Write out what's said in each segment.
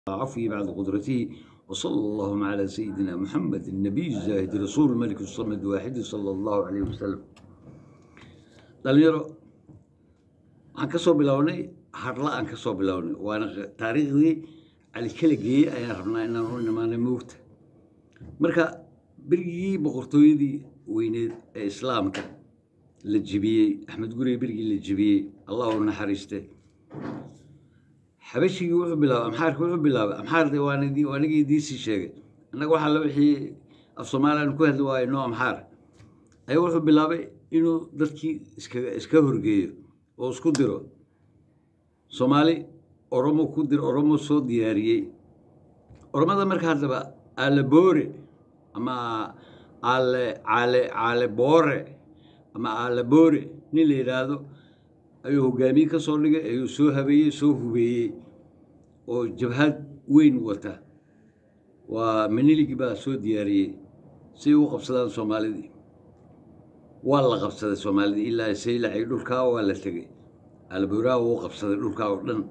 عفوه بعد قدرته وصلى اللهم على سيدنا محمد النبي الزاهد رسول الملك الصمد واحد صلى الله عليه وسلم dhalinyaro waxaan ka soo bilownay hadla aan ka soo bilownay waana taariikhdii cali kala geeyey ayaan rabnaa inaan u imaanay moogta marka berigii boqortooyadii weyneed ee islaamka la jebiyey axmed guriga berigii la jebiyey allah u naxariiste xabashigii wuxuu bilaabay amxaarka wuxuu bilaabay amxaarde waanigii diisii sheegay annaga waxaa la wixii af soomaaliyan ku hadli waayo noo amxaar ayaa wuxuu bilaabay inuu dadkii iskaga iska horgeeyo oo isku diro soomaali oromo ku dir oromo soo diyaariyey oromada marka haddaba aalaboore ama aale caale caale boore ama aalaboore nin la yidhaahdo ayuu hogaamiye ka soo dhigay ayuu soo habeeyey soo hubeeyey oo jabhad weyn wata waa maniligi baa soo diyaariyey si u qabsadaan soomaalidii waa la qabsaday soomaalidii ilaa saylacay dhulkaa waa la tegey alburaa wuu qabsaday dhulkaa oo dhan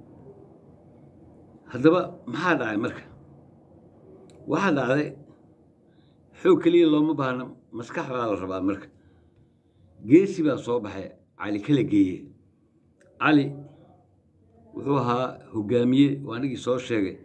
haddaba maxaa dhacay marka waxaa dhacday xoog keliya looma baahna maskax baa la rabaa marka geesi baa soo baxay cali kala geeye cali wuxuu ahaa hogaamiye waa anigii soo sheegay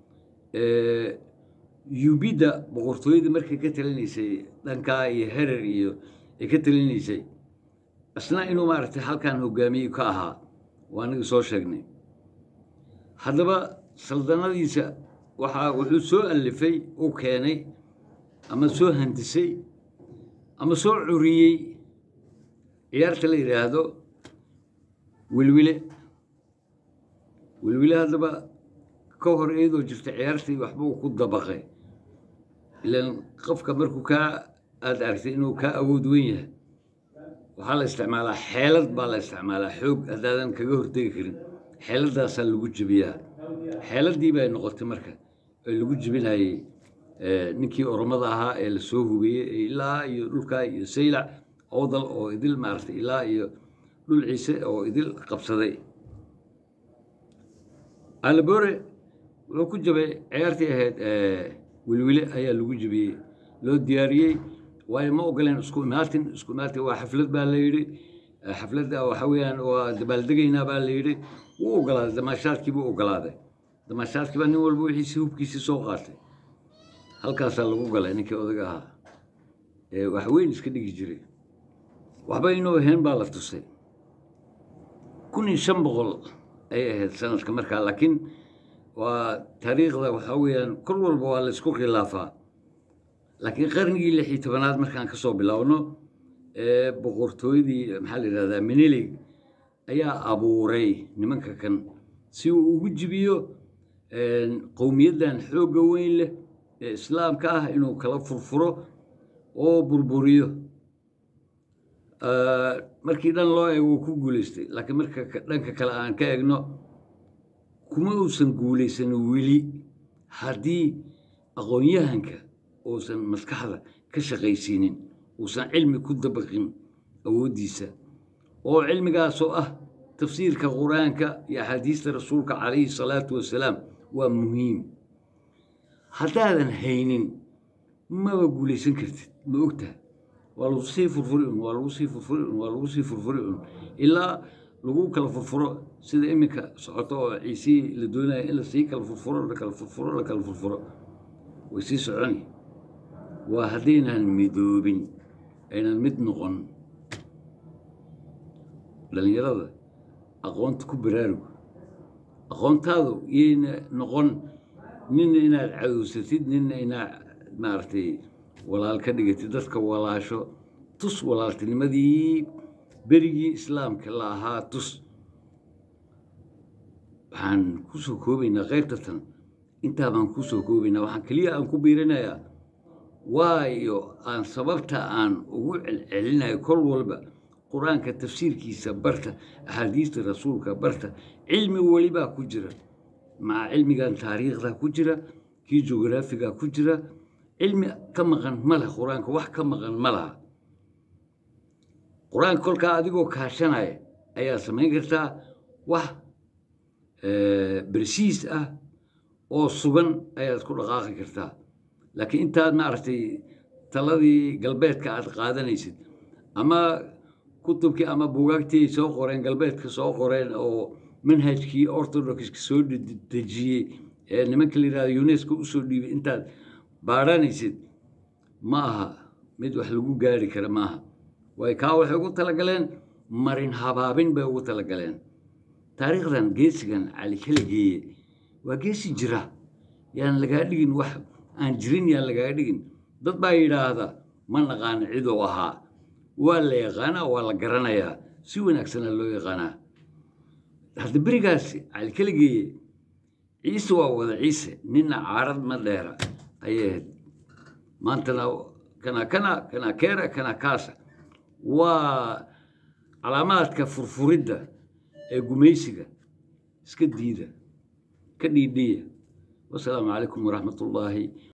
yubidda boqortooyadii markay ka talinaysay dhankaa iyo herer iyo ay ka talinaysay isna inuu maaragtay halkan hogaamiye ka ahaa waa anigii soo sheegnay haddaba saldanadiisa waxaa wuxuu soo alifay u keenay ama soo handisay ama soo curiyey ciyaarta la yidhaahdo wilwile wilwile haddaba ka hor iyadoo jirta ciyaartii waxba uu ku dabaqay ilaan qofka markuu kaa aada aragtay inuu kaa awood weyn yahay waxaa la isticmaalaa xeelad baa la isticmaalaa xoog haddaadan kaga hortegi karin xeeladaasaa lagu jebiyaa xeeladii bay noqotay marka ee lagu jebinayey ninkii oromada ahaa ee lasoo hubeeyey ilaa iyo dhulkaa iyo saylac awdal oo idil maaragtay ilaa iyo dhul ciise oo idil qabsaday alabore wuxuu ku jabay ciyaartii ahayd wilwile ayaa lagu jebiyey loo diyaariyey waayo ma ogoleen isku imaatin isku imaatin waa xaflad baa la yidhi xafladda waxa weeyaan waa dabaaldegaynaa baa la yidhi wuu ogolaaday damaashaadkii buu ogolaaday damaashaadkii baa nin walba wixiisi hubkiisii soo qaatay halkaasaa lagu galay ninkii odaga ahaa ee wax weyn iska dhigi jiray waxba inuu ahayn baa la tusay kun iyo shan boqol ay ahayd sanadka markaa laakiin waa taariikhda waxaa weeyaan kor walba waa la isku khilaafaa laakiin qarnigii lix iyo tobanaad markaan ka soo bilowno ee boqortooyadii maxaa la yidhahdaa menilig ayaa abuuray nimanka kan si uu ugu jibiyo qowmiyaddan xoogga weyn leh ee islaamka ah inuu kala furfuro oo burburiyo markii dhan loo eego wuu ku guulaystay laakiin marka dhanka kale aan ka egno kuma uusan guulaysan weli haddii aqoon-yahanka uusan maskaxda ka shaqaysiinin uusan cilmi ku dabaqin awooddiisa oo cilmigaasoo ah tafsiirka qur-aanka iyo axaadiista rasuulka calayhi salaatu wasalaam waa muhiim haddaadan haynin maba guulaysan kartid ma ogtaha waa lagu sii furfuri un waa lagu sii furfuri un waa lagu sii furfuri un ilaa lagu kala furfuro sida iminka socoto oo ciisihii la doonaya in lasii kala furfuro la kala furfuro la kala furfuro way sii soconi waa haddaynan midoobin aynan mid noqon dhallinyarada aqoonta ku baraarugo aqoontaadu yayna noqon nina inaad cadowsatid nina inaad maaragtay walaal ka dhigatid dadka walaasho tus walaaltinimadii berigii islaamka la ahaa tus waxaan kusoo koobaynaa keyrtatan intaa baan kusoo koobaynaa waxaan keliya aan ku biirinayaa waayo aan sababta aan ugu celcelinayo kol walba qur-aanka tafsiirkiisa barta axaadiista rasuulka barta cilmi welibaa ku jira maca cilmigan taariikhda ku jira kii jugraafiga ku jira cilmi ka maqan ma leh qur-aanka wax ka maqan ma laha qur-aanka kolkaa adigoo kaashanaya ayaa samayn kartaa wax bersiis ah oo sugan ayaad ku dhaqaaqi kartaa laakiin intaad maaragtay taladii galbeedka aad qaadanaysid ama kutubkii ama bugaagtii ay soo qoreen galbeedka soo qoreen oo manhajkii orthodoxka soo dejiyey ee nimanka la yidhahdo unesco usoo dhiibay intaad baadhanaysid ma aha mid wax lagu gaari kara maaha way kaa waxay ugu talagaleen marin habaabin bay ugu talagaleen taariikhdan geesigan cali kala geeye waa geesi jira yaan lagaa dhigin wax aan jirin yaan lagaa dhigin dad baa yidhaahda ma naqaana ciduu ahaa waa la yaqaanaa waa la garanayaa si wanaagsana loo yaqaanaa hadda berigaasi cali kala geeye ciise waa wada ciise nina caarad ma dheera ayay ahayd maantana kana kana kana keera kana kaasa waa calaamaadka furfuridda ee gumaysiga iska diida ka dhiidhiya wasalaamu calaykum waraxmat ullaahi